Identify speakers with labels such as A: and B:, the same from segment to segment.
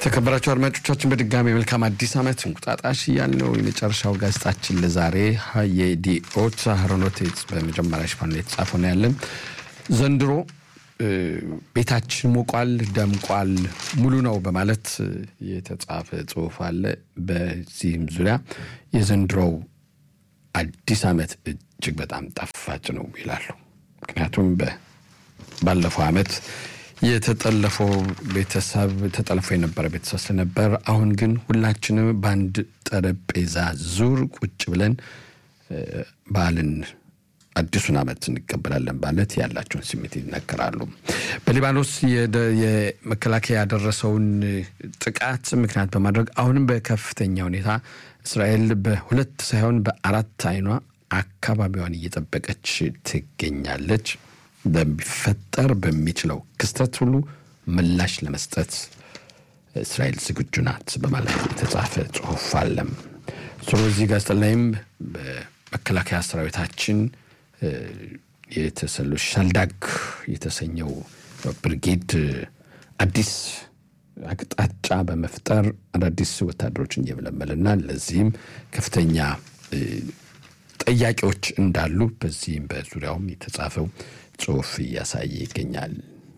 A: የተከበራቸው አድማጮቻችን በድጋሚ መልካም አዲስ ዓመት እንቁጣጣሽ እያልነው የመጨረሻው ጋዜጣችን ለዛሬ የዲኦት ሀሮኖቴት በመጀመሪያ ሽፋን ላይ የተጻፈው ነው ያለን። ዘንድሮ ቤታችን ሞቋል፣ ደምቋል፣ ሙሉ ነው በማለት የተጻፈ ጽሑፍ አለ። በዚህም ዙሪያ የዘንድሮው አዲስ ዓመት እጅግ በጣም ጣፋጭ ነው ይላሉ። ምክንያቱም ባለፈው ዓመት የተጠለፈው ቤተሰብ ተጠልፎ የነበረ ቤተሰብ ስለነበር፣ አሁን ግን ሁላችንም በአንድ ጠረጴዛ ዙር ቁጭ ብለን በዓልን አዲሱን ዓመት እንቀበላለን ማለት ያላቸውን ስሜት ይነገራሉ። በሊባኖስ የመከላከያ ያደረሰውን ጥቃት ምክንያት በማድረግ አሁንም በከፍተኛ ሁኔታ እስራኤል በሁለት ሳይሆን በአራት አይኗ አካባቢዋን እየጠበቀች ትገኛለች። በሚፈጠር በሚችለው ክስተት ሁሉ ምላሽ ለመስጠት እስራኤል ዝግጁ ናት በማለት የተጻፈ ጽሑፍ አለም። ስለዚህ ጋዜጣ ላይም በመከላከያ ሰራዊታችን የተሰሉ ሻልዳግ የተሰኘው ብርጌድ አዲስ አቅጣጫ በመፍጠር አዳዲስ ወታደሮችን እየመለመልና ለዚህም ከፍተኛ ጠያቂዎች እንዳሉ በዚህም በዙሪያውም የተጻፈው ጽሑፍ እያሳየ ይገኛል።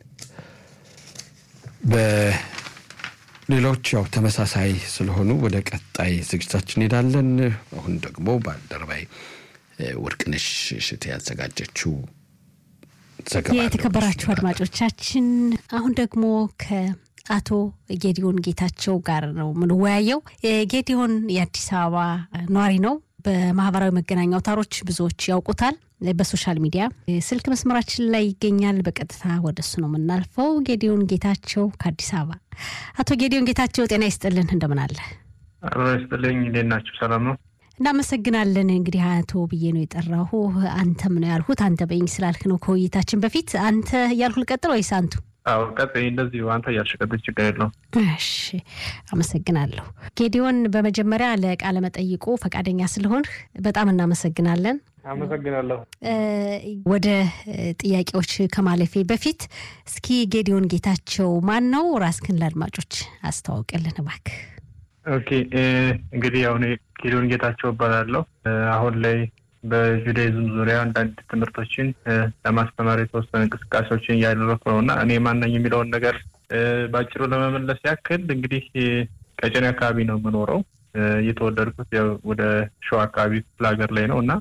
A: በሌሎች ያው ተመሳሳይ ስለሆኑ ወደ ቀጣይ ዝግጅታችን እንሄዳለን። አሁን ደግሞ ባልደረባይ ወርቅነሽ እሸቴ ያዘጋጀችው ዘገባ።
B: የተከበራችሁ አድማጮቻችን አሁን ደግሞ ከአቶ ጌዲዮን ጌታቸው ጋር ነው የምንወያየው። ጌዲዮን የአዲስ አበባ ነዋሪ ነው። በማህበራዊ መገናኛ አውታሮች ብዙዎች ያውቁታል። በሶሻል ሚዲያ ስልክ መስመራችን ላይ ይገኛል። በቀጥታ ወደ እሱ ነው የምናልፈው። ጌዲዮን ጌታቸው ከአዲስ አበባ። አቶ ጌዲዮን ጌታቸው ጤና ይስጥልን፣ እንደምን አለ?
C: አሮ ይስጥልኝ። እንዴት ናችሁ? ሰላም ነው?
B: እናመሰግናለን። እንግዲህ አቶ ብዬ ነው የጠራሁ። አንተም ነው ያልሁት። አንተ በይኝ ስላልክ ነው ከውይይታችን በፊት አንተ እያልሁ ልቀጥል ወይስ አንቱ?
C: አዎ ቀጥይ፣ እንደዚሁ አንተ እያልሽ ቀጥይ፣ ችግር የለውም።
B: እሺ፣ አመሰግናለሁ ጌዲዮን። በመጀመሪያ ለቃለ መጠይቁ ፈቃደኛ ስለሆንህ በጣም እናመሰግናለን።
C: አመሰግናለሁ።
B: ወደ ጥያቄዎች ከማለፌ በፊት እስኪ ጌዲዮን ጌታቸው ማን ነው? ራስክን ለአድማጮች አስተዋውቅልን እባክህ።
C: ኦኬ እንግዲህ አሁን ጌዲዮን ጌታቸው እባላለሁ። አሁን ላይ በጁዳይዝም ዙሪያ አንዳንድ ትምህርቶችን ለማስተማር የተወሰነ እንቅስቃሴዎችን እያደረኩ ነው እና እኔ ማነኝ የሚለውን ነገር በአጭሩ ለመመለስ ያክል እንግዲህ ቀጨኔ አካባቢ ነው የምኖረው። የተወለድኩት ወደ ሸዋ አካባቢ ክፍለ ሀገር ላይ ነው እና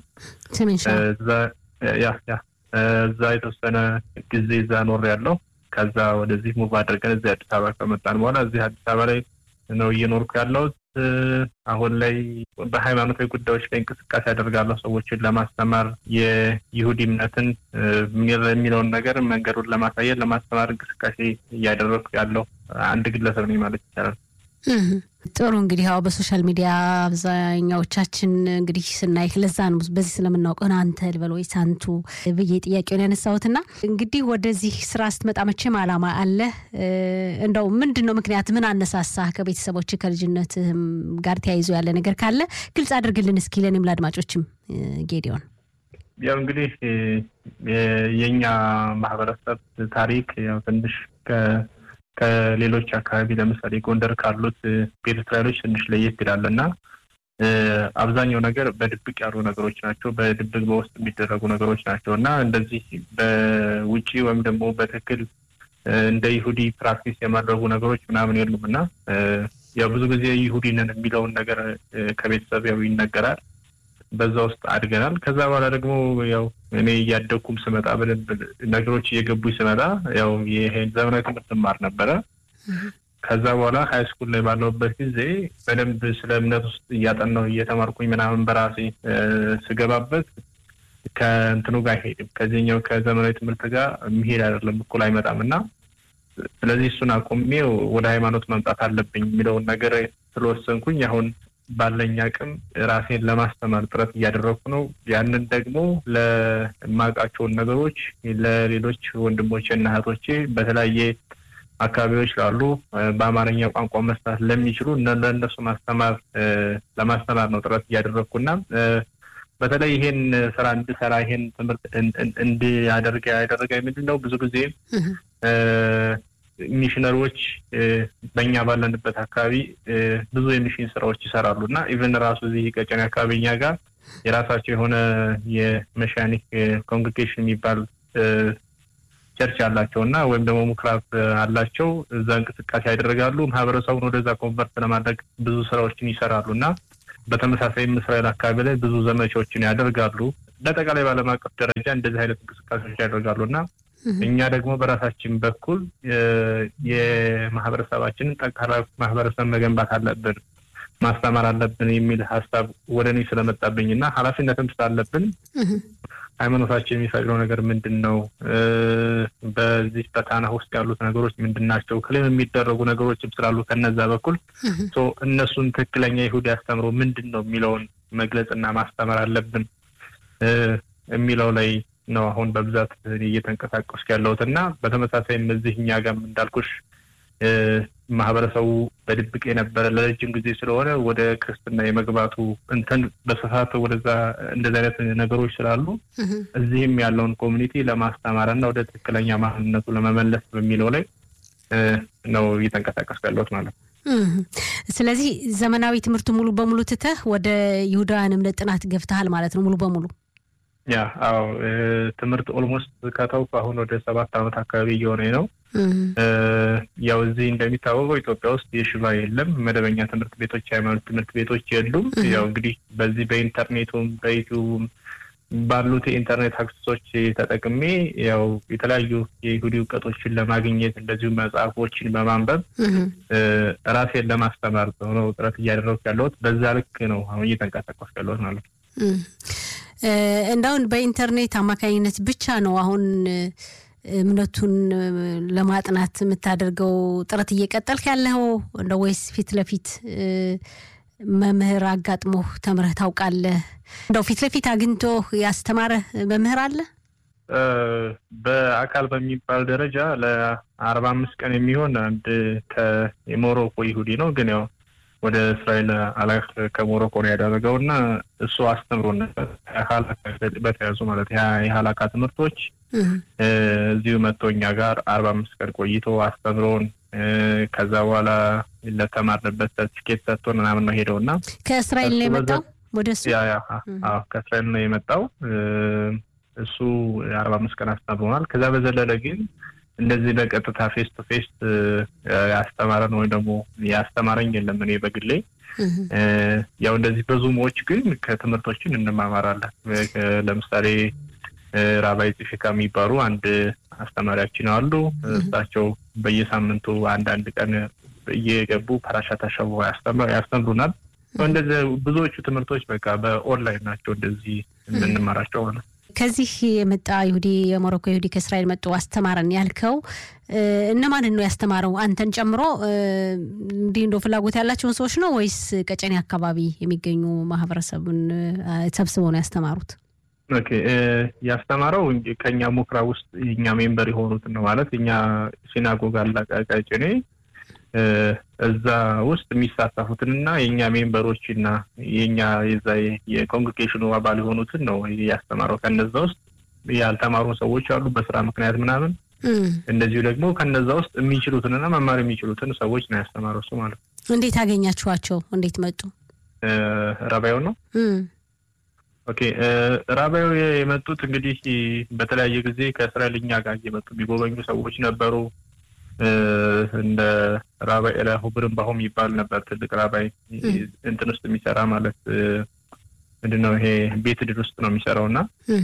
C: ያ ያ እዛ የተወሰነ ጊዜ እዛ ኖር ያለው ከዛ ወደዚህ ሙቭ አድርገን እዚህ አዲስ አበባ ከመጣን በኋላ እዚህ አዲስ አበባ ላይ ነው እየኖርኩ ያለሁት። አሁን ላይ በሃይማኖታዊ ጉዳዮች ላይ እንቅስቃሴ ያደርጋለሁ። ሰዎችን ለማስተማር የይሁዲ እምነትን የሚለውን ነገር መንገዱን ለማሳየት ለማስተማር እንቅስቃሴ እያደረግኩ ያለው አንድ ግለሰብ ነኝ ማለት ይቻላል።
B: ጥሩ እንግዲህ ያው በሶሻል ሚዲያ አብዛኛዎቻችን እንግዲህ ስናይክ ለዛ ነው በዚህ ስለምናውቀው አንተ ልበል ወይስ አንቱ ብዬ ጥያቄውን ያነሳሁትና እንግዲህ ወደዚህ ስራ ስትመጣ መቼም አላማ አለ። እንደው ምንድን ነው ምክንያት ምን አነሳሳህ? ከቤተሰቦች ከልጅነትህም ጋር ተያይዞ ያለ ነገር ካለ ግልጽ አድርግልን እስኪ ለእኔም ለአድማጮችም ጌዲዮን።
C: ያው እንግዲህ የእኛ ማህበረሰብ ታሪክ ያው ትንሽ ከሌሎች አካባቢ ለምሳሌ ጎንደር ካሉት ቤተ እስራኤሎች ትንሽ ለየት ይላል እና አብዛኛው ነገር በድብቅ ያሉ ነገሮች ናቸው። በድብቅ በውስጥ የሚደረጉ ነገሮች ናቸው እና እንደዚህ በውጪ ወይም ደግሞ በትክክል እንደ ይሁዲ ፕራክቲስ የማድረጉ ነገሮች ምናምን የሉም እና ያው ብዙ ጊዜ ይሁዲ ነን የሚለውን ነገር ከቤተሰብ ያው ይነገራል። በዛ ውስጥ አድገናል። ከዛ በኋላ ደግሞ ያው እኔ እያደግኩም ስመጣ በደንብ ነገሮች እየገቡ ስመጣ ያው ይሄን ዘመናዊ ትምህርት ማር ነበረ። ከዛ በኋላ ሀይ ስኩል ላይ ባለሁበት ጊዜ በደንብ ስለ እምነት ውስጥ እያጠናሁ እየተማርኩኝ ምናምን በራሴ ስገባበት ከእንትኑ ጋር አይሄድም፣ ከዚህኛው ከዘመናዊ ትምህርት ጋር የሚሄድ አይደለም፣ እኩል አይመጣም እና ስለዚህ እሱን አቁሜ ወደ ሃይማኖት መምጣት አለብኝ የሚለውን ነገር ስለወሰንኩኝ አሁን ባለኝ አቅም ራሴን ለማስተማር ጥረት እያደረግኩ ነው። ያንን ደግሞ ለማውቃቸውን ነገሮች ለሌሎች ወንድሞቼ እና እህቶቼ በተለያየ አካባቢዎች ላሉ በአማርኛ ቋንቋ መስራት ለሚችሉ ለእነሱ ማስተማር ለማስተማር ነው ጥረት እያደረግኩና በተለይ ይሄን ስራ እንድሰራ ይሄን ትምህርት እንዲያደርግ ያደረገ ምንድን ነው ብዙ ጊዜ ሚሽነሪዎች በእኛ ባለንበት አካባቢ ብዙ የሚሽን ስራዎች ይሰራሉ እና ኢቨን ራሱ እዚህ ቀጨኔ አካባቢ እኛ ጋር የራሳቸው የሆነ የመሻኒክ ኮንግሬጌሽን የሚባል ቸርች አላቸው እና ወይም ደግሞ ምኩራብ አላቸው። እዛ እንቅስቃሴ ያደርጋሉ። ማህበረሰቡን ወደዛ ኮንቨርት ለማድረግ ብዙ ስራዎችን ይሰራሉ እና በተመሳሳይም እስራኤል አካባቢ ላይ ብዙ ዘመቻዎችን ያደርጋሉ። በአጠቃላይ በዓለም አቀፍ ደረጃ እንደዚህ አይነት እንቅስቃሴዎች ያደርጋሉ እና እኛ ደግሞ በራሳችን በኩል የማህበረሰባችንን ጠንካራ ማህበረሰብ መገንባት አለብን፣ ማስተማር አለብን የሚል ሀሳብ ወደ እኔ ስለመጣብኝ እና ኃላፊነትም ስላለብን ሃይማኖታችን የሚፈቅደው ነገር ምንድን ነው? በዚህ በታናህ ውስጥ ያሉት ነገሮች ምንድን ናቸው? ክልል የሚደረጉ ነገሮችም ስላሉ ከነዛ በኩል እነሱን ትክክለኛ ይሁዲ አስተምሮ ምንድን ነው የሚለውን መግለጽና ማስተማር አለብን የሚለው ላይ ነው አሁን በብዛት እየተንቀሳቀስኩ ያለሁት እና በተመሳሳይም እዚህ እኛ ጋርም እንዳልኩሽ ማህበረሰቡ በድብቅ የነበረ ለረጅም ጊዜ ስለሆነ ወደ ክርስትና የመግባቱ እንትን በስፋት ወደዛ እንደዚህ አይነት ነገሮች ስላሉ እዚህም ያለውን ኮሚኒቲ ለማስተማር እና ወደ ትክክለኛ ማንነቱ ለመመለስ በሚለው ላይ ነው እየተንቀሳቀስኩ ያለሁት ማለት ነው።
B: ስለዚህ ዘመናዊ ትምህርት ሙሉ በሙሉ ትተህ ወደ ይሁዳውያን እምነት ጥናት ገብተሃል ማለት ነው ሙሉ በሙሉ?
C: ያ አዎ፣ ትምህርት ኦልሞስት ከተውኩ አሁን ወደ ሰባት ዓመት አካባቢ እየሆነ ነው። ያው እዚህ እንደሚታወቀው ኢትዮጵያ ውስጥ የሽባ የለም፣ መደበኛ ትምህርት ቤቶች፣ ሃይማኖት ትምህርት ቤቶች የሉም። ያው እንግዲህ በዚህ በኢንተርኔቱም በዩቲዩብም ባሉት የኢንተርኔት አክሰሶች ተጠቅሜ ያው የተለያዩ የይሁዲ እውቀቶችን ለማግኘት እንደዚሁም መጽሐፎችን በማንበብ ራሴን ለማስተማር ነው ጥረት እያደረጉ ያለሁት። በዛ ልክ ነው አሁን እየተንቀሳቀስኩ ያለሁት ማለት ነው።
B: እንዳሁን በኢንተርኔት አማካኝነት ብቻ ነው አሁን እምነቱን ለማጥናት የምታደርገው ጥረት እየቀጠልክ ያለው እንደ ወይስ ፊት ለፊት መምህር አጋጥሞህ ተምረህ ታውቃለህ? እንደው ፊት ለፊት አግኝቶ ያስተማረህ መምህር አለ?
C: በአካል በሚባል ደረጃ ለአርባ አምስት ቀን የሚሆን አንድ የሞሮኮ ይሁዲ ነው ግን ያው ወደ እስራኤል አላህ ከሞሮኮ ነው ያደረገው እና እሱ አስተምሮ በተያዙ ማለት የሀላካ ትምህርቶች እዚሁ መጥቶ እኛ ጋር አርባ አምስት ቀን ቆይቶ አስተምሮን ከዛ በኋላ ለተማርንበት ሰርቲፊኬት ሰጥቶን ምናምን ነው ሄደው እና
B: ከእስራኤል ነው የመጣው ወደ እሱ
C: ከእስራኤል ነው የመጣው እሱ አርባ አምስት ቀን አስተምሮናል። ከዛ በዘለለ ግን እንደዚህ በቀጥታ ፌስ ቱ ፌስ ያስተማረን ወይም ደግሞ ያስተማረኝ የለም። እኔ በግሌ ያው እንደዚህ በዙሞች ግን ከትምህርቶችን እንማማራለን። ለምሳሌ ራባይ ጽፊካ የሚባሉ አንድ አስተማሪያችን አሉ። እሳቸው በየሳምንቱ አንዳንድ ቀን እየገቡ ፓራሻት አሸቦ ያስተምሩናል። እንደዚህ ብዙዎቹ ትምህርቶች በቃ በኦንላይን ናቸው እንደዚህ የምንማራቸው ማለት ነው።
B: ከዚህ የመጣ ይሁዲ የሞሮኮ ይሁዲ ከእስራኤል መጡ አስተማረን ያልከው እነማንን ነው ያስተማረው? አንተን ጨምሮ እንዲህ እንደ ፍላጎት ያላቸውን ሰዎች ነው ወይስ ቀጨኔ አካባቢ የሚገኙ ማህበረሰቡን ሰብስበው ነው ያስተማሩት?
C: ኦኬ ያስተማረው ከኛ ሙክራ ውስጥ የኛ ሜምበር የሆኑትን ነው ማለት እኛ ሲናጎግ አለ ቀጨኔ እዛ ውስጥ የሚሳተፉትንና የእኛ ሜምበሮችና የኛ የዛ የኮንግሬጌሽኑ አባል የሆኑትን ነው ያስተማረው። ከነዛ ውስጥ ያልተማሩ ሰዎች አሉ በስራ ምክንያት ምናምን። እንደዚሁ ደግሞ ከነዛ ውስጥ የሚችሉትንና መማር የሚችሉትን ሰዎች ነው ያስተማረው እሱ ማለት ነው።
B: እንዴት አገኛችኋቸው? እንዴት መጡ?
C: ራባዩ ነው። ኦኬ ራባዩ የመጡት እንግዲህ በተለያየ ጊዜ ከእስራኤል እኛ ጋር እየመጡ የሚጎበኙ ሰዎች ነበሩ። እንደ ራባይ ኤላሁ ብርንባሆ የሚባል ነበር ትልቅ ራባይ እንትን ውስጥ የሚሰራ ማለት ምንድን ነው ይሄ ቤት ድር ውስጥ ነው የሚሰራው እና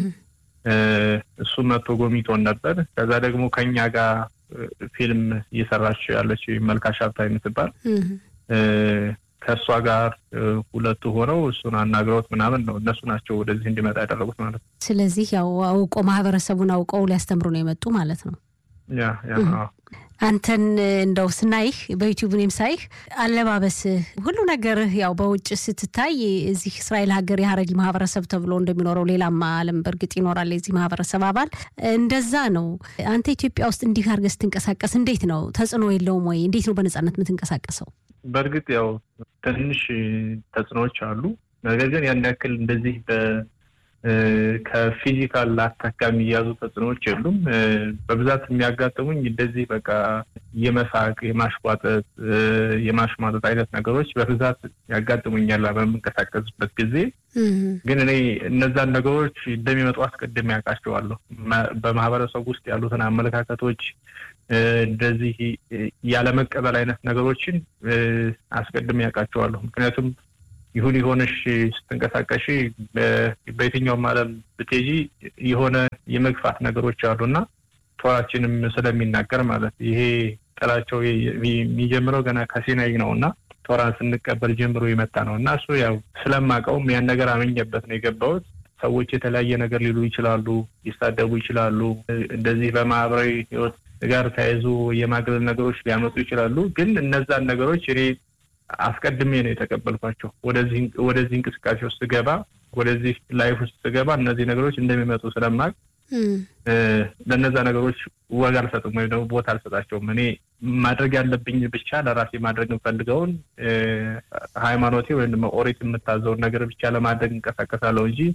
C: እሱ መጥቶ ጎብኝቶን ነበር። ከዛ ደግሞ ከኛ ጋር ፊልም እየሰራች ያለች መልካሽ ሀብታ የምትባል ከእሷ ጋር ሁለቱ ሆነው እሱን አናግረውት ምናምን ነው እነሱ ናቸው ወደዚህ እንዲመጣ ያደረጉት ማለት ነው።
B: ስለዚህ ያው አውቆ ማህበረሰቡን አውቀው ሊያስተምሩ ነው የመጡ ማለት ነው።
C: ያ ያ
B: አንተን እንደው ስናይህ በዩቲዩብ እኔም ሳይህ አለባበስህ፣ ሁሉ ነገርህ ያው በውጭ ስትታይ እዚህ እስራኤል ሀገር የሀረሪ ማህበረሰብ ተብሎ እንደሚኖረው ሌላም ዓለም በእርግጥ ይኖራል የዚህ ማህበረሰብ አባል እንደዛ ነው። አንተ ኢትዮጵያ ውስጥ እንዲህ አድርገህ ስትንቀሳቀስ እንዴት ነው? ተጽዕኖ የለውም ወይ? እንዴት ነው በነጻነት የምትንቀሳቀሰው?
C: በእርግጥ ያው ትንሽ ተጽዕኖዎች አሉ። ነገር ግን ያን ያክል እንደዚህ ከፊዚካል አታካ የሚያዙ ተጽዕኖዎች የሉም። በብዛት የሚያጋጥሙኝ እንደዚህ በቃ የመሳቅ፣ የማሽቋጠጥ፣ የማሽሟጠጥ አይነት ነገሮች በብዛት ያጋጥሙኛል በምንቀሳቀስበት ጊዜ። ግን እኔ እነዛን ነገሮች እንደሚመጡ አስቀድሜ ያውቃቸዋለሁ። በማህበረሰቡ ውስጥ ያሉትን አመለካከቶች እንደዚህ ያለመቀበል አይነት ነገሮችን አስቀድሜ ያውቃቸዋለሁ። ምክንያቱም ይሁን የሆነሽ ስትንቀሳቀሽ በየትኛውም ዓለም ብትሄጂ የሆነ የመግፋት ነገሮች አሉና ቶራችንም ስለሚናገር ማለት ይሄ ጥላቸው የሚጀምረው ገና ከሲናይ ነው እና ቶራን ስንቀበል ጀምሮ የመጣ ነው እና እሱ ያው ስለማውቀውም ያን ነገር አመኘበት ነው የገባሁት። ሰዎች የተለያየ ነገር ሊሉ ይችላሉ፣ ሊሳደቡ ይችላሉ። እንደዚህ በማህበራዊ ህይወት ጋር ተያይዞ የማግለል ነገሮች ሊያመጡ ይችላሉ። ግን እነዛን ነገሮች እኔ አስቀድሜ ነው የተቀበልኳቸው። ወደዚህ እንቅስቃሴ ውስጥ ስገባ፣ ወደዚህ ላይፍ ውስጥ ስገባ እነዚህ ነገሮች እንደሚመጡ ስለማቅ ለእነዛ ነገሮች ወግ አልሰጥም ወይም ደግሞ ቦታ አልሰጣቸውም። እኔ ማድረግ ያለብኝ ብቻ ለራሴ ማድረግ የምፈልገውን ሃይማኖቴ ወይም ደግሞ ኦሪት የምታዘውን ነገር ብቻ ለማድረግ እንቀሳቀሳለሁ እንጂ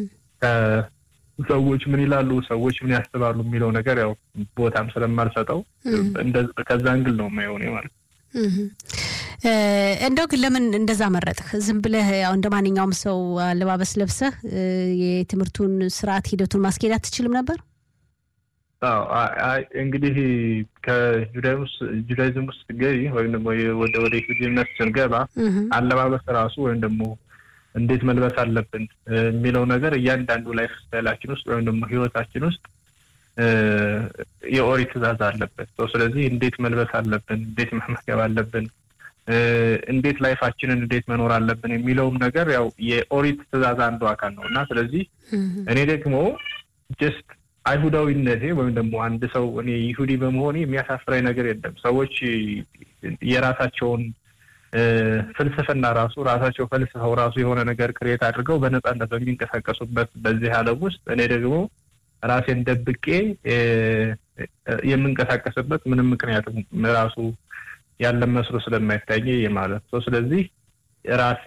C: ሰዎች ምን ይላሉ፣ ሰዎች ምን ያስባሉ የሚለው ነገር ያው ቦታም ስለማልሰጠው ከዛ እንግል ነው የማየው እኔ ማለት ነው።
B: እንደው ግን ለምን እንደዛ መረጥህ? ዝም ብለህ ያው እንደ ማንኛውም ሰው አለባበስ ለብሰህ የትምህርቱን ስርዓት ሂደቱን ማስኬድ አትችልም ነበር?
C: እንግዲህ ከጁዳይዝም ውስጥ ገቢ ወይም ደግሞ ወደ ወደ ሂዱነት ስንገባ አለባበስ ራሱ ወይም ደግሞ እንዴት መልበስ አለብን የሚለው ነገር እያንዳንዱ ላይፍ ስታይላችን ውስጥ ወይም ደግሞ ህይወታችን ውስጥ የኦሪት ትእዛዝ አለበት። ስለዚህ እንዴት መልበስ አለብን፣ እንዴት መመገብ አለብን፣ እንዴት ላይፋችንን እንዴት መኖር አለብን የሚለውም ነገር ያው የኦሪት ትእዛዝ አንዱ አካል ነው እና ስለዚህ እኔ ደግሞ ጀስት አይሁዳዊነቴ ወይም ደግሞ አንድ ሰው እኔ ይሁዲ በመሆኔ የሚያሳፍረኝ ነገር የለም። ሰዎች የራሳቸውን ፍልስፍና ራሱ ራሳቸው ፈልስፈው ራሱ የሆነ ነገር ክሬት አድርገው በነፃነት በሚንቀሳቀሱበት በዚህ ዓለም ውስጥ እኔ ደግሞ ራሴን ደብቄ የምንቀሳቀስበት ምንም ምክንያቱም ራሱ ያለን መስሎ ስለማይታየ ማለት ነው። ስለዚህ ራሴ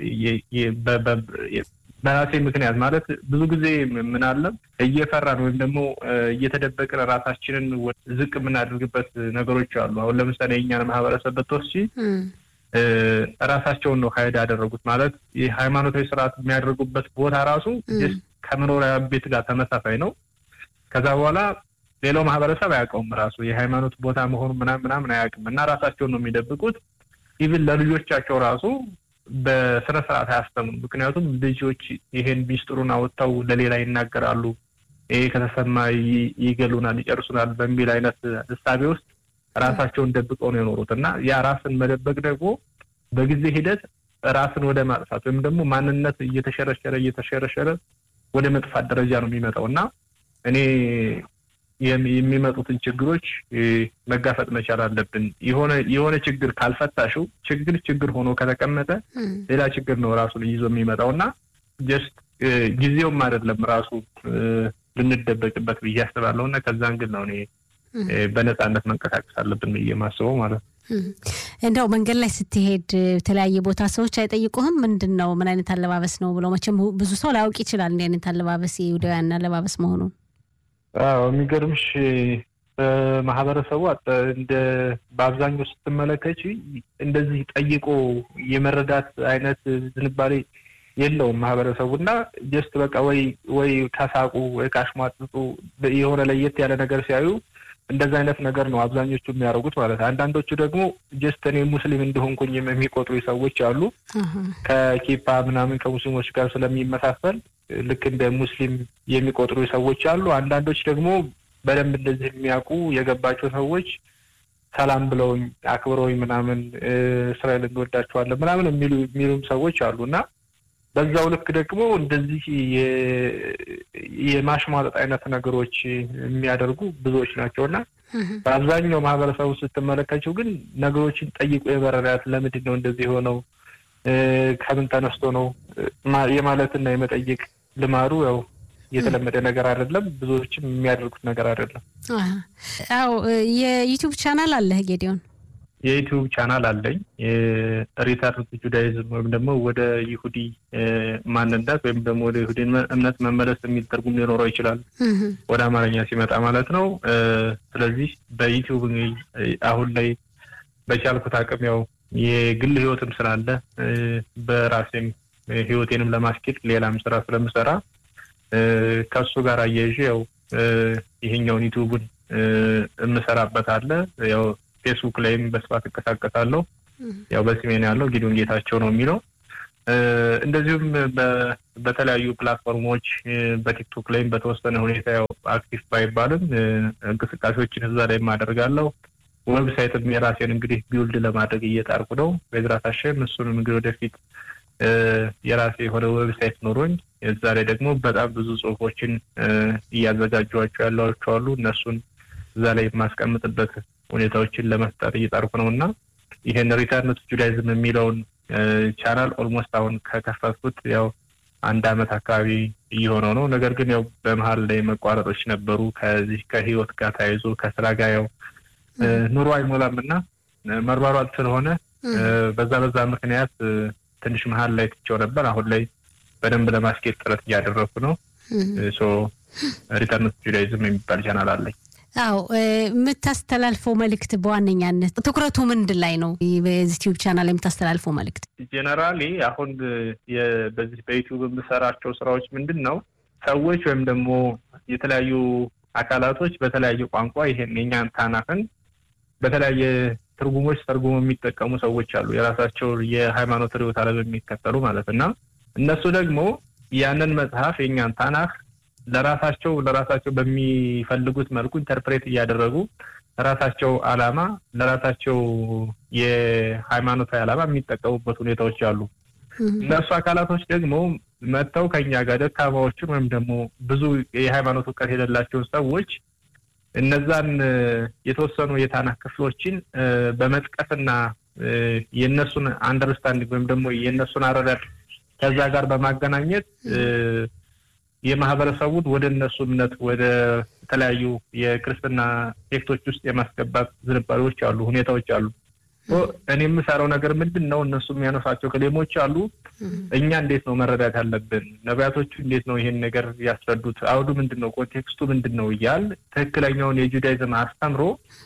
C: በራሴ ምክንያት ማለት ብዙ ጊዜ ምን አለ እየፈራን ወይም ደግሞ እየተደበቅን ራሳችንን ዝቅ የምናደርግበት ነገሮች አሉ። አሁን ለምሳሌ የእኛን ማህበረሰብ ብትወስጂ ራሳቸውን ነው ሀይድ ያደረጉት ማለት የሃይማኖታዊ ስርዓት የሚያደርጉበት ቦታ ራሱ ከመኖሪያ ቤት ጋር ተመሳሳይ ነው። ከዛ በኋላ ሌላው ማህበረሰብ አያውቀውም ራሱ የሃይማኖት ቦታ መሆኑ ምናምን ምናምን አያውቅም እና ራሳቸውን ነው የሚደብቁት። ኢቭን ለልጆቻቸው ራሱ በስነ ስርዓት አያስተምሩ። ምክንያቱም ልጆች ይሄን ሚስጥሩን አወጥተው ለሌላ ይናገራሉ፣ ይሄ ከተሰማ ይገሉናል፣ ይጨርሱናል በሚል አይነት እሳቤ ውስጥ ራሳቸውን ደብቀው ነው የኖሩት እና ያ ራስን መደበቅ ደግሞ በጊዜ ሂደት ራስን ወደ ማጥፋት ወይም ደግሞ ማንነት እየተሸረሸረ እየተሸረሸረ ወደ መጥፋት ደረጃ ነው የሚመጣው እና እኔ የሚመጡትን ችግሮች መጋፈጥ መቻል አለብን። የሆነ የሆነ ችግር ካልፈታሽው ችግር ችግር ሆኖ ከተቀመጠ ሌላ ችግር ነው ራሱ ይዞ የሚመጣው እና ጀስት ጊዜውም አይደለም ራሱ ልንደበቅበት ብዬ አስባለሁ እና ከዛ እንግል ነው እኔ በነፃነት መንቀሳቀስ አለብን ብዬ ማስበው ማለት ነው።
B: እንደው መንገድ ላይ ስትሄድ የተለያየ ቦታ ሰዎች አይጠይቁህም? ምንድን ነው ምን አይነት አለባበስ ነው ብለው? መቼም ብዙ ሰው ላያውቅ ይችላል እንዲህ አይነት አለባበስ የይሁዳውያን አለባበስ መሆኑን።
C: አዎ የሚገርምሽ በማህበረሰቡ እንደ በአብዛኛው ስትመለከች እንደዚህ ጠይቆ የመረዳት አይነት ዝንባሌ የለውም ማህበረሰቡ እና ጀስት በቃ ወይ ወይ ከሳቁ ወይ ካሽሟጥጡ የሆነ ለየት ያለ ነገር ሲያዩ እንደዛ አይነት ነገር ነው አብዛኞቹ የሚያደርጉት ማለት ነው። አንዳንዶቹ ደግሞ ጀስት እኔ ሙስሊም እንደሆንኩኝ የሚቆጥሩ ሰዎች አሉ። ከኪፓ ምናምን ከሙስሊሞች ጋር ስለሚመሳሰል ልክ እንደ ሙስሊም የሚቆጥሩ ሰዎች አሉ። አንዳንዶች ደግሞ በደንብ እንደዚህ የሚያውቁ የገባቸው ሰዎች ሰላም ብለውኝ አክብረውኝ ምናምን እስራኤል እንወዳቸዋለን ምናምን የሚሉ የሚሉም ሰዎች አሉ እና በዛው ልክ ደግሞ እንደዚህ የማሽሟጠጥ አይነት ነገሮች የሚያደርጉ ብዙዎች ናቸው እና በአብዛኛው ማህበረሰቡ ስትመለከችው ግን ነገሮችን ጠይቆ የመረዳት ለምንድን ነው እንደዚህ የሆነው ከምን ተነስቶ ነው የማለትና የመጠየቅ ልማዱ ያው የተለመደ ነገር አይደለም። ብዙዎችም የሚያደርጉት ነገር አይደለም።
B: አዎ የዩቱብ ቻናል አለህ ጌዲዮን?
C: የዩቲዩብ ቻናል አለኝ። ሪተርን ቱ ጁዳይዝም ወይም ደግሞ ወደ ይሁዲ ማንነት ወይም ደግሞ ወደ ይሁዲ እምነት መመለስ የሚል ትርጉም ሊኖረው ይችላል፣ ወደ አማርኛ ሲመጣ ማለት ነው። ስለዚህ በዩቲዩብ አሁን ላይ በቻልኩት አቅም ያው የግል ህይወትም ስላለ በራሴም ህይወቴንም ለማስኬድ ሌላም ስራ ስለምሰራ ከሱ ጋር አያይዤ ያው ይሄኛውን ዩቲዩቡን የምሰራበት አለ። ያው ፌስቡክ ላይም በስፋት እንቀሳቀሳለሁ። ያው በስሜን ያለው ጊዶን ጌታቸው ነው የሚለው። እንደዚሁም በተለያዩ ፕላትፎርሞች በቲክቶክ ላይም በተወሰነ ሁኔታ ያው አክቲቭ ባይባልም እንቅስቃሴዎችን እዛ ላይም አደርጋለሁ። ዌብሳይትም የራሴን እንግዲህ ቢውልድ ለማድረግ እየጣርኩ ነው። በዝራት አሸም እሱንም እንግዲህ ወደፊት የራሴ የሆነ ዌብሳይት ኖሮኝ እዛ ላይ ደግሞ በጣም ብዙ ጽሁፎችን እያዘጋጇቸው ያሏቸው አሉ። እነሱን እዛ ላይ የማስቀምጥበት ሁኔታዎችን ለመፍጠር እየጣርኩ ነው እና ይሄን ሪተርን ቱ ጁዳይዝም የሚለውን ቻናል ኦልሞስት አሁን ከከፈትኩት ያው አንድ አመት አካባቢ እየሆነው ነው። ነገር ግን ያው በመሀል ላይ መቋረጦች ነበሩ። ከዚህ ከህይወት ጋር ተያይዞ ከስራ ጋር ያው ኑሮ አይሞላም እና መሯሯጥ ስለሆነ በዛ በዛ ምክንያት ትንሽ መሀል ላይ ትቼው ነበር። አሁን ላይ በደንብ ለማስኬድ ጥረት እያደረግኩ ነው። ሶ ሪተርን ቱ ጁዳይዝም የሚባል ቻናል አለኝ።
B: አዎ የምታስተላልፈው መልእክት በዋነኛነት ትኩረቱ ምንድን ላይ ነው? በዚህ ዩቲዩብ ቻናል የምታስተላልፈው መልእክት
C: ጄኔራሊ አሁን በዚህ በዩቲዩብ የምሰራቸው ስራዎች ምንድን ነው ሰዎች ወይም ደግሞ የተለያዩ አካላቶች በተለያየ ቋንቋ ይሄን የኛን ታናፍን በተለያየ ትርጉሞች ተርጉሞ የሚጠቀሙ ሰዎች አሉ። የራሳቸው የሃይማኖት ርዕዮተ ዓለም የሚከተሉ ማለት እና እነሱ ደግሞ ያንን መጽሐፍ የኛን ታናህ ለራሳቸው ለራሳቸው በሚፈልጉት መልኩ ኢንተርፕሬት እያደረጉ ለራሳቸው ዓላማ ለራሳቸው የሃይማኖታዊ ዓላማ የሚጠቀሙበት ሁኔታዎች አሉ። እነሱ አካላቶች ደግሞ መጥተው ከኛ ጋር ደካማዎችን ወይም ደግሞ ብዙ የሃይማኖት እውቀት የሌላቸውን ሰዎች እነዛን የተወሰኑ የታናህ ክፍሎችን በመጥቀስና የእነሱን አንደርስታንዲንግ ወይም ደግሞ የእነሱን አረዳድ ከዛ ጋር በማገናኘት የማህበረሰቡን ወደ እነሱ እምነት ወደ የተለያዩ የክርስትና ሴክቶች ውስጥ የማስገባት ዝንባሌዎች አሉ፣ ሁኔታዎች አሉ። እኔ የምሰራው ነገር ምንድን ነው? እነሱ የሚያነሷቸው ክሌሞች አሉ። እኛ እንዴት ነው መረዳት ያለብን? ነቢያቶቹ እንዴት ነው ይሄን ነገር ያስረዱት? አውዱ ምንድን ነው? ኮንቴክስቱ ምንድን ነው? እያል ትክክለኛውን የጁዳይዝም አስተምሮ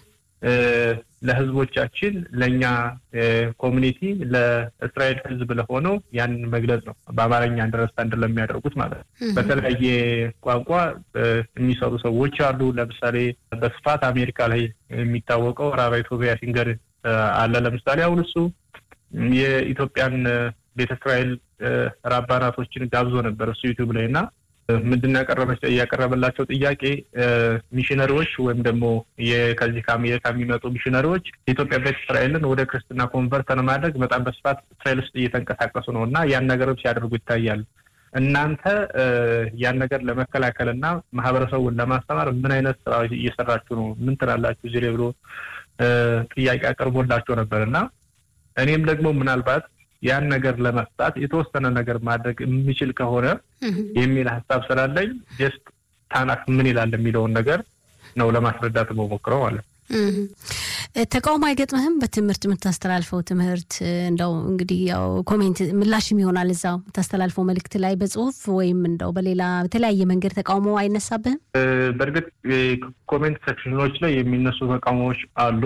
C: ለህዝቦቻችን ለእኛ ኮሚኒቲ ለእስራኤል ህዝብ ለሆነው ያንን መግለጽ ነው። በአማርኛ አንደርስታንድ ለሚያደርጉት ማለት ነው። በተለያየ ቋንቋ የሚሰሩ ሰዎች አሉ። ለምሳሌ በስፋት አሜሪካ ላይ የሚታወቀው ራባይ ቶቢያ ሲንገር አለ። ለምሳሌ አሁን እሱ የኢትዮጵያን ቤተ እስራኤል ራባናቶችን ጋብዞ ነበር እሱ ዩቲዩብ ላይ እና ምንድን ያቀረበላቸው ጥያቄ ሚሽነሪዎች ወይም ደግሞ ከዚህ ከአሜሪካ የሚመጡ ሚሽነሪዎች የኢትዮጵያ ቤተ እስራኤልን ወደ ክርስትና ኮንቨርት ለማድረግ በጣም በስፋት እስራኤል ውስጥ እየተንቀሳቀሱ ነው እና ያን ነገሮች ሲያደርጉ ይታያል። እናንተ ያን ነገር ለመከላከል እና ማህበረሰቡን ለማስተማር ምን አይነት ስራ እየሰራችሁ ነው? ምን ትላላችሁ? ዚህ ብሎ ጥያቄ አቅርቦላቸው ነበር እና እኔም ደግሞ ምናልባት ያን ነገር ለመፍታት የተወሰነ ነገር ማድረግ የሚችል ከሆነ የሚል ሀሳብ ስላለኝ ጀስት ታናክ ምን ይላል የሚለውን ነገር ነው ለማስረዳት መሞክረው ማለት ነው።
B: ተቃውሞ አይገጥምህም? በትምህርት የምታስተላልፈው ትምህርት እንደው እንግዲህ ያው ኮሜንት ምላሽም ይሆናል እዛው የምታስተላልፈው መልእክት ላይ በጽሁፍ ወይም እንደው በሌላ በተለያየ መንገድ ተቃውሞ አይነሳብህም?
C: በእርግጥ ኮሜንት ሴክሽኖች ላይ የሚነሱ ተቃውሞዎች አሉ።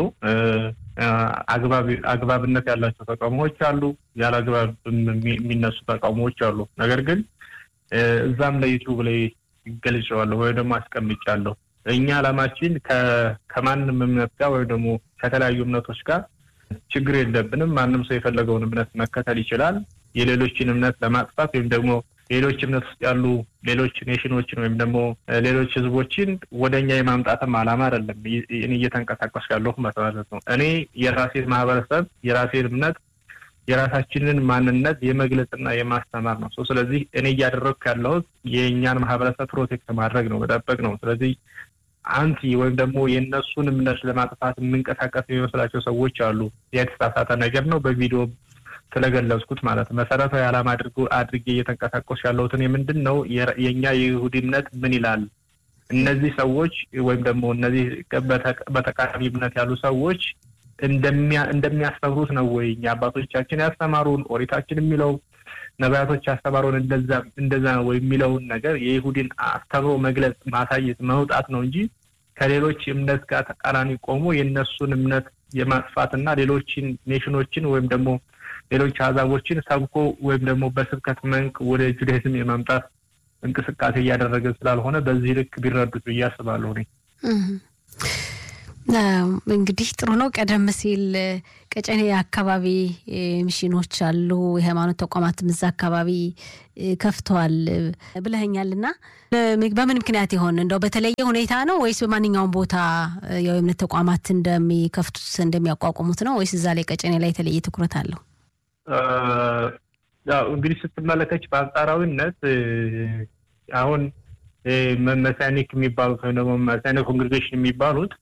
C: አግባብነት ያላቸው ተቃውሞዎች አሉ፣ ያለ አግባብ የሚነሱ ተቃውሞዎች አሉ። ነገር ግን እዛም ላይ ዩቱብ ላይ ገልጨዋለሁ ወይም ደግሞ አስቀምጫለሁ። እኛ ዓላማችን ከማንም እምነት ጋር ወይም ደግሞ ከተለያዩ እምነቶች ጋር ችግር የለብንም። ማንም ሰው የፈለገውን እምነት መከተል ይችላል። የሌሎችን እምነት ለማጥፋት ወይም ደግሞ ሌሎች እምነት ውስጥ ያሉ ሌሎች ኔሽኖችን ወይም ደግሞ ሌሎች ህዝቦችን ወደ እኛ የማምጣትም ዓላማ አይደለም። እኔ እየተንቀሳቀስኩ ያለሁ ማለት ነው። እኔ የራሴን ማህበረሰብ የራሴን እምነት የራሳችንን ማንነት የመግለጽና የማስተማር ነው። ስለዚህ እኔ እያደረግኩ ያለሁት የእኛን ማህበረሰብ ፕሮቴክት ማድረግ ነው፣ መጠበቅ ነው። ስለዚህ አንቲ ወይም ደግሞ የእነሱን እምነት ለማጥፋት የምንቀሳቀስ የሚመስላቸው ሰዎች አሉ። የተሳሳተ ነገር ነው። በቪዲዮ ስለገለጽኩት ማለት መሰረታዊ ዓላማ አድርጎ አድርጌ እየተንቀሳቀሱ ያለሁትን የምንድን ነው የእኛ የይሁዲ እምነት ምን ይላል? እነዚህ ሰዎች ወይም ደግሞ እነዚህ በተቃራኒ እምነት ያሉ ሰዎች እንደሚያስተምሩት ነው ወይ አባቶቻችን ያስተማሩን ኦሪታችን የሚለው ነቢያቶች ያስተማሩን እንደዛ እንደዛ ነው ወይ የሚለውን ነገር የይሁዲን አስተምሮ መግለጽ ማሳየት መውጣት ነው እንጂ ከሌሎች እምነት ጋር ተቃራኒ ቆሞ የእነሱን እምነት የማጥፋትና ሌሎችን ኔሽኖችን ወይም ደግሞ ሌሎች አሕዛቦችን ሰብኮ ወይም ደግሞ በስብከት መንክ ወደ ጁዳይዝም የማምጣት እንቅስቃሴ እያደረገ ስላልሆነ በዚህ ልክ ቢረዱት ብዬ አስባለሁ። እኔ
B: እንግዲህ ጥሩ ነው። ቀደም ሲል ቀጨኔ አካባቢ ሚሽኖች አሉ፣ የሃይማኖት ተቋማትም እዛ አካባቢ ከፍተዋል ብለኸኛል እና በምን ምክንያት ይሆን እንደው በተለየ ሁኔታ ነው ወይስ በማንኛውም ቦታ የእምነት ተቋማት እንደሚከፍቱት እንደሚያቋቁሙት ነው ወይስ እዛ ላይ ቀጨኔ ላይ የተለየ ትኩረት አለው?
C: እንግዲህ ስትመለከች በአንጻራዊነት አሁን መሳኒክ የሚባሉት ወይም ደግሞ መሳኒክ ኮንግሬጌሽን የሚባሉት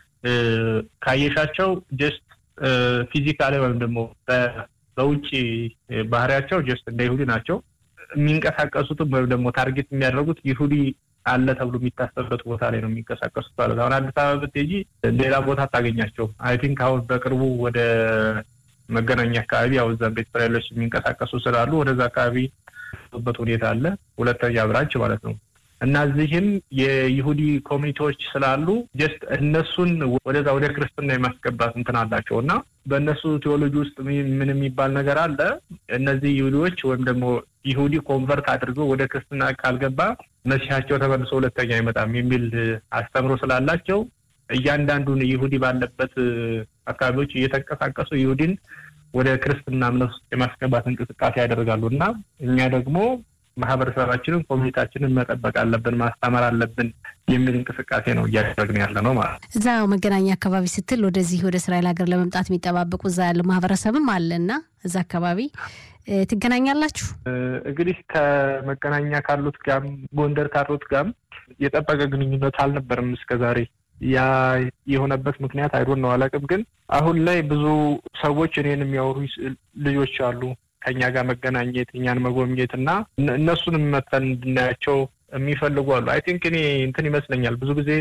C: ካየሻቸው ጀስት ፊዚካሊ ወይም ደግሞ በውጭ ባህሪያቸው ጀስት እንደ ይሁዲ ናቸው። የሚንቀሳቀሱትም ወይም ደግሞ ታርጌት የሚያደርጉት ይሁዲ አለ ተብሎ የሚታሰብበት ቦታ ላይ ነው የሚንቀሳቀሱት ማለት አሁን አዲስ አበባ ብትሄጂ ሌላ ቦታ አታገኛቸው። አይ ቲንክ አሁን በቅርቡ ወደ መገናኛ አካባቢ ያው እዛም ቤት እስራኤሎች የሚንቀሳቀሱ ስላሉ ወደዛ አካባቢ በት ሁኔታ አለ። ሁለተኛ ብራንች ማለት ነው እና እዚህም የይሁዲ ኮሚኒቲዎች ስላሉ ጀስት እነሱን ወደዛ ወደ ክርስትና የማስገባት እንትን አላቸው እና በእነሱ ቴዎሎጂ ውስጥ ምን የሚባል ነገር አለ። እነዚህ ይሁዲዎች ወይም ደግሞ ይሁዲ ኮንቨርት አድርገው ወደ ክርስትና ካልገባ መሲሐቸው ተመልሶ ሁለተኛ አይመጣም የሚል አስተምሮ ስላላቸው እያንዳንዱን ይሁዲ ባለበት አካባቢዎች እየተንቀሳቀሱ ይሁዲን ወደ ክርስትና እምነት ውስጥ የማስገባት እንቅስቃሴ ያደርጋሉ እና እኛ ደግሞ ማህበረሰባችንን ኮሚኒታችንን መጠበቅ አለብን፣ ማስተማር አለብን የሚል እንቅስቃሴ ነው እያደረግን ያለ ነው ማለት ነው።
B: እዛ መገናኛ አካባቢ ስትል ወደዚህ ወደ እስራኤል ሀገር ለመምጣት የሚጠባበቁ እዛ ያለው ማህበረሰብም አለ እና እዛ አካባቢ ትገናኛላችሁ?
C: እንግዲህ ከመገናኛ ካሉት ጋም ጎንደር ካሉት ጋም የጠበቀ ግንኙነት አልነበርም እስከ ዛሬ። ያ የሆነበት ምክንያት አይዶን ነው አላውቅም። ግን አሁን ላይ ብዙ ሰዎች እኔን የሚያወሩ ልጆች አሉ ከኛ ጋር መገናኘት እኛን መጎብኘት እና እነሱንም መተን እንድናያቸው የሚፈልጉ አሉ። አይ ቲንክ እኔ እንትን ይመስለኛል ብዙ ጊዜ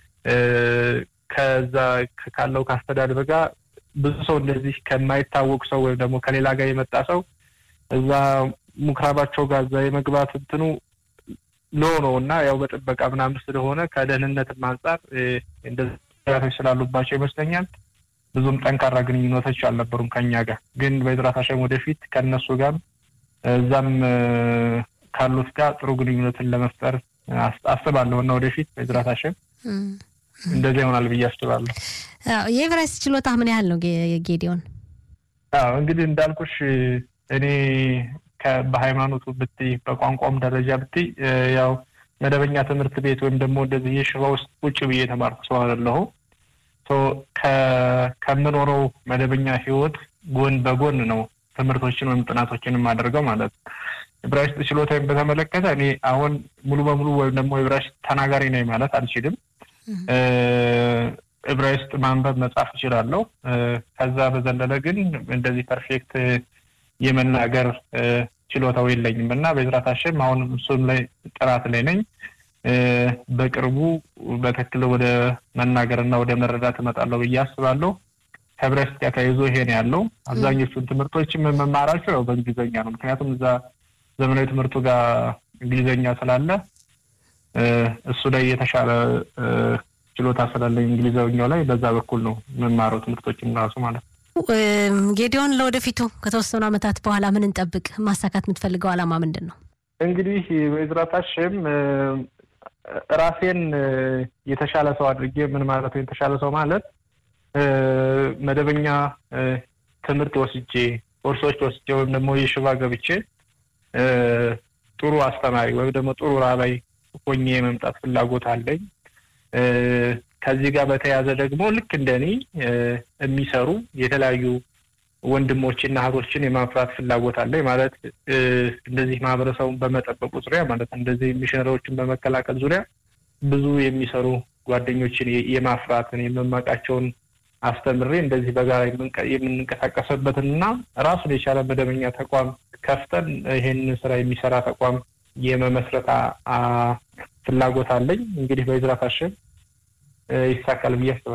C: ከዛ ካለው ከአስተዳደር ጋር ብዙ ሰው እንደዚህ ከማይታወቅ ሰው ወይም ደግሞ ከሌላ ጋር የመጣ ሰው እዛ ምኩራባቸው ጋር እዛ የመግባት እንትኑ ሎ ነው እና ያው በጥበቃ ምናምን ስለሆነ ከደህንነትም አንጻር እንደዚህ ስላሉባቸው ይመስለኛል ብዙም ጠንካራ ግንኙነቶች አልነበሩም ከኛ ጋር። ግን በዝራት ሀሸም ወደፊት ከእነሱ ጋር እዛም ካሉት ጋር ጥሩ ግንኙነትን ለመፍጠር አስባለሁ እና ወደፊት በዝራት ሀሸም እንደዚያ ይሆናል ብዬ አስባለሁ።
B: የኤቨራይስት ችሎታ ምን ያህል ነው ጌዲዮን?
C: አዎ እንግዲህ እንዳልኩሽ እኔ በሃይማኖቱ ብትይ በቋንቋም ደረጃ ብትይ ያው መደበኛ ትምህርት ቤት ወይም ደግሞ እንደዚህ የሽባ ውስጥ ቁጭ ብዬ የተማርኩ ሰው አይደለሁም። ከምኖረው መደበኛ ህይወት ጎን በጎን ነው ትምህርቶችን ወይም ጥናቶችን የማደርገው ማለት ነው። ዕብራይስጥ ችሎታን በተመለከተ እኔ አሁን ሙሉ በሙሉ ወይም ደግሞ ዕብራይስጥ ተናጋሪ ነኝ ማለት አልችልም። ዕብራይስጥ ማንበብ መጻፍ እችላለሁ። ከዛ በዘለለ ግን እንደዚህ ፐርፌክት የመናገር ችሎታው የለኝም እና በዝራት ሀሸም አሁን እሱም ላይ ጥራት ላይ ነኝ። በቅርቡ በትክክል ወደ መናገር እና ወደ መረዳት እመጣለሁ ብዬ አስባለሁ። ከዕብራይስጥ ጋር ተያይዞ ይሄን ያለው አብዛኞቹን ትምህርቶች የምመማራቸው ያው በእንግሊዝኛ ነው። ምክንያቱም እዛ ዘመናዊ ትምህርቱ ጋር እንግሊዝኛ ስላለ እሱ ላይ የተሻለ ችሎታ ስላለኝ እንግሊዝኛው ላይ በዛ በኩል ነው የምማረው ትምህርቶችም ራሱ ማለት ነው።
B: ጌዲዮን፣ ለወደፊቱ ከተወሰኑ ዓመታት በኋላ ምን እንጠብቅ? ማሳካት የምትፈልገው ዓላማ ምንድን ነው?
C: እንግዲህ በዕዝራት ሀሸም ራሴን የተሻለ ሰው አድርጌ ምን ማለት ነው የተሻለ ሰው ማለት መደበኛ ትምህርት ወስጄ ኮርሶች ወስጄ ወይም ደግሞ የሽባ ገብቼ ጥሩ አስተማሪ ወይም ደግሞ ጥሩ ራባይ ሆኜ የመምጣት ፍላጎት አለኝ። ከዚህ ጋር በተያያዘ ደግሞ ልክ እንደኔ የሚሰሩ የተለያዩ ወንድሞችና እህቶችን የማፍራት ፍላጎት አለኝ። ማለት እንደዚህ ማህበረሰቡን በመጠበቁ ዙሪያ ማለት እንደዚህ ሚሽነሪዎችን በመከላከል ዙሪያ ብዙ የሚሰሩ ጓደኞችን የማፍራትን የመማቃቸውን አስተምሬ እንደዚህ በጋራ የምንንቀሳቀስበትን እና ራሱን የቻለ መደበኛ ተቋም ከፍተን ይሄንን ስራ የሚሰራ ተቋም የመመስረት ፍላጎት አለኝ። እንግዲህ በዕዝራት ሀሸም ይሳካል ብዬ አስባለሁ።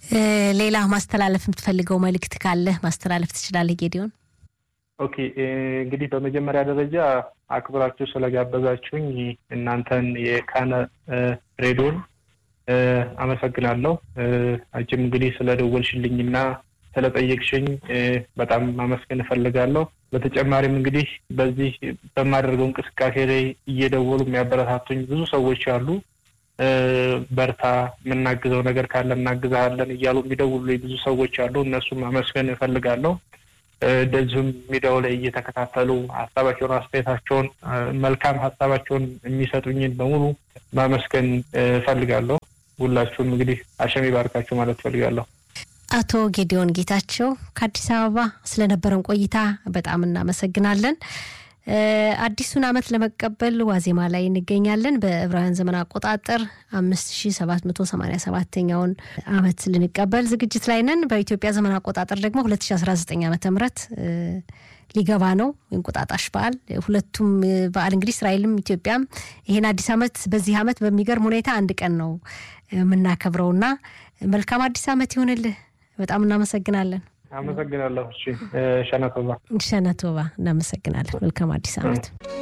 B: ሌላ ማስተላለፍ የምትፈልገው መልእክት ካለ ማስተላለፍ ትችላለህ ጌዲዮን።
C: ኦኬ እንግዲህ በመጀመሪያ ደረጃ አክብራችሁ ስለጋበዛችሁኝ እናንተን የካነ ሬዲዮን አመሰግናለሁ። አንቺም እንግዲህ ስለደወልሽልኝና ስለጠየቅሽኝ በጣም ማመስገን እፈልጋለሁ። በተጨማሪም እንግዲህ በዚህ በማደርገው እንቅስቃሴ ላይ እየደወሉ የሚያበረታቱኝ ብዙ ሰዎች አሉ። በርታ፣ የምናግዘው ነገር ካለ እናግዛለን እያሉ የሚደውሉ ብዙ ሰዎች አሉ። እነሱም ማመስገን እፈልጋለሁ። እንደዚሁም ሚዲያው ላይ እየተከታተሉ ሀሳባቸውን፣ አስተያየታቸውን፣ መልካም ሀሳባቸውን የሚሰጡኝን በሙሉ ማመስገን እፈልጋለሁ። ሁላችሁም እንግዲህ አሸም ይባርካችሁ ማለት እፈልጋለሁ።
B: አቶ ጌዲዮን ጌታቸው ከአዲስ አበባ ስለነበረን ቆይታ በጣም እናመሰግናለን። አዲሱን ዓመት ለመቀበል ዋዜማ ላይ እንገኛለን። በዕብራውያን ዘመን አቆጣጠር አምስት ሺ ሰባት መቶ ሰማኒያ ሰባተኛውን ዓመት ልንቀበል ዝግጅት ላይ ነን። በኢትዮጵያ ዘመን አቆጣጠር ደግሞ ሁለት ሺ አስራ ዘጠኝ ዓመተ ምህረት ሊገባ ነው እንቁጣጣሽ በዓል። ሁለቱም በዓል እንግዲህ እስራኤልም ኢትዮጵያም ይሄን አዲስ ዓመት በዚህ ዓመት በሚገርም ሁኔታ አንድ ቀን ነው የምናከብረውና መልካም አዲስ ዓመት ይሁንልህ። በጣም እናመሰግናለን።
C: አመሰግናለሁ። እሺ ሸነቶባ
B: ሸነቶባ እናመሰግናለን። መልካም አዲስ ዓመት